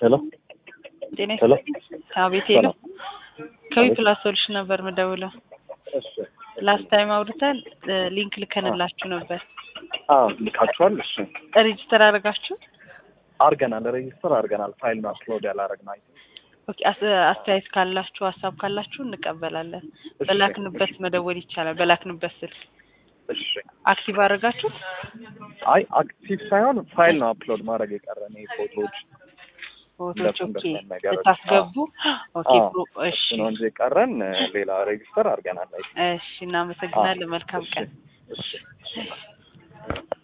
ሄሎ ጤና ሄሎ አቤት ሄሎ ከዊ ፕላስ ሶሉሽን ነበር ምደውለው እሺ ላስት ታይም አውርተን ሊንክ ልከንላችሁ ነበር አዎ ልካችኋል እሺ ሬጅስተር አደረጋችሁ አርገናል ሬጅስተር አርገናል ፋይል ነው አፕሎድ ያላረግነው ኦኬ አስ- አስተያየት ካላችሁ ሀሳብ ካላችሁ እንቀበላለን በላክንበት መደወል ይቻላል በላክንበት ስልክ እሺ አክቲቭ አደረጋችሁት አይ አክቲቭ ሳይሆን ፋይል ነው አፕሎድ ማድረግ የቀረን ይሄ ፎቶዎች ፎቶች እንደሱ ኦኬ እንደሱ ነገር ልታስገቡ ኦኬ አዎ። ፕሮ- እሺ እሱ ነው እንጂ የቀረን ሌላ ሬጅስተር አርገናል አይ እሺ እናመሰግናለን መልካም ቀን እሺ እሺ